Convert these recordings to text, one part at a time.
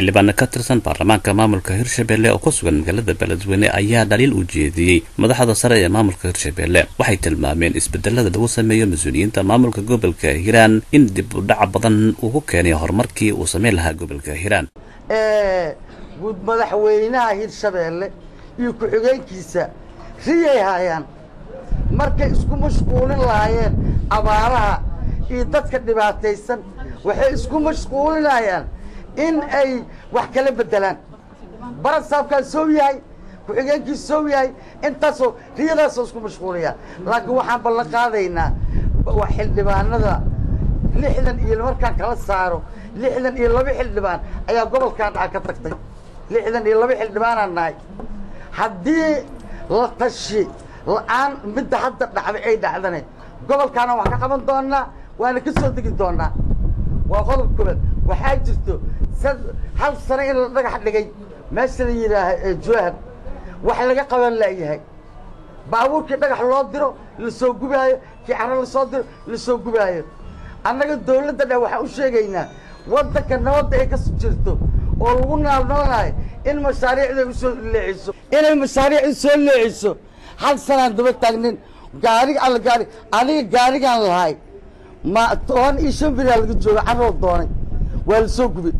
xildhibaano ka tirsan baarlamaanka maamulka hirshabelle oo ku sugan magaalada beledweyne ayaa dhaliil u jeediyey madaxda sare ee maamulka hirshabelle waxay tilmaameen isbedelada lagu sameeyo mas-uuliyiinta maamulka gobolka hiiraan in dib u dhac badan uu ku keenay horumarkii uu sameyn lahaa gobolka hiiraan guud madaxweynaha hirshabeelle iyo ku-xigeenkiisa riyay haayaan markay isku mashquulin lahaayeen abaaraha iyo dadka dhibaataysan waxay isku mashquulinayaan in ay wax kala beddelaan barad saabkaa soo yahay ku-xigeenkiisa soo yahay intaasoo riyadaasoo isku mashquulaya laakiin waxaan ballan qaadaynaa xildhibaanada lixdan iyo markaan kala saaro lixdan iyo laba xildhibaan ayaa gobolkan dhaca ka tagtay lixdan iyo laba xildhibaanaan nahay haddii la tashi la-aan midda hadda dhacday ay dhacdane gobolkaana wax ka qaban doonaa waana ka soo degi doonaa waa qodob koobaad waxaa jirto sad hal sano in la dhagax dhigay meesha la yidhaaha jowhar wax laga qaban laayahay baabuurkii dhagax loo diro lasoo gubaayo kii caro lasoo diro lasoo gubaayo annaga dawladda dhe waxaan u sheegaynaa waddanka nabadda ay ka jirto oo lagu naalnoolayo in mashaariicda usoo leeciso inay mashaariicda soo leeciso hal sanaan daba taagnin gaariga alla gaari aniga gaarigaan lahay ma toban iyo shan beriyaa laga jooga caroo doonay waa la soo gubay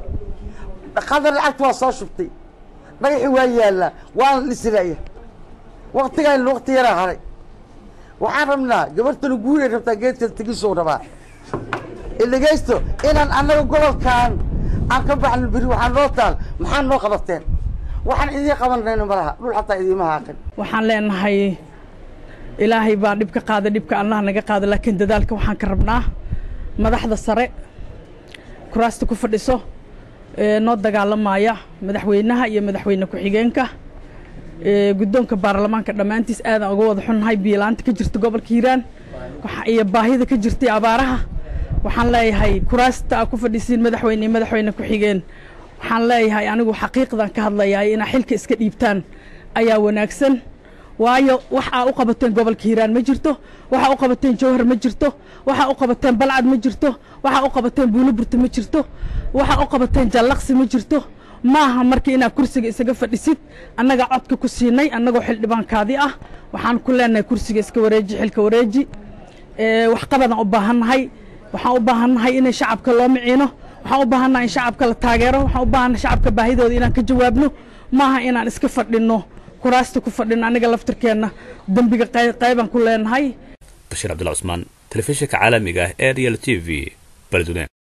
qadar lacagta waa soo shubtay dhagaxii waa yaallaa waana dhisiraya waktigaan wakti yaraa haray waxaan rabnaa gabartana guuray rabtaa geedka tegisou rabaa idhegaysto inaan annaga gobolkan aan ka baxno beri waxaa noo taal maxaa noo qabateen waxaan idiin qabanayno malaha dhul xataa idiima haaqin waxaan leenahay ilaahay baa dhib ka qaada dhibka allah naga qaada laakiin dadaalka waxaan ka rabnaa madaxda sare kuraasta ku fadhiso ee noo dagaalamaya madaxweynaha iyo madaxweyne ku-xigeenka guddoonka baarlamaanka dhammaantiis aadaan uga wada xunnahay biilaanta ka jirta gobolka hiiraan iyo baahida ka jirtay abaaraha waxaan leeyahay kuraasta aa ku fadhisiin madaxweyne madaxweyne ku-xigeen waxaan leeyahay anigu xaqiiqdan ka hadlayahay inaa xilka iska dhiibtaan ayaa wanaagsan waayo wax aa u qabateen gobolka hiiraan ma jirto waxaa u qabateen jawhar ma jirto waxaa u qabateen balcad ma jirto waxaa u qabateen buuliburta ma jirto waxaa u qabateen jallaqsi ma jirto maaha marka inaad kursiga isaga fadhisid annagaa codka ku siinay annagoo xildhibaankaadii ah waxaan ku leenahay kursiga iska wareeji xilka wareeji waxqabadaan u baahannahay waxaan u baahannahay inay shacabka loo miciino waxaan u baahannahay in shacabka la taageero waxaan u baahannahay shacabka baahidooda inaan ka jawaabno maaha inaan iska fadhinno kuraasta ku fadhino aniga laftirkeenna dembiga qaybaan ku leenahay bashiir cabdulla cusmaan telefishinka caalamiga ah ee real t v beledweyne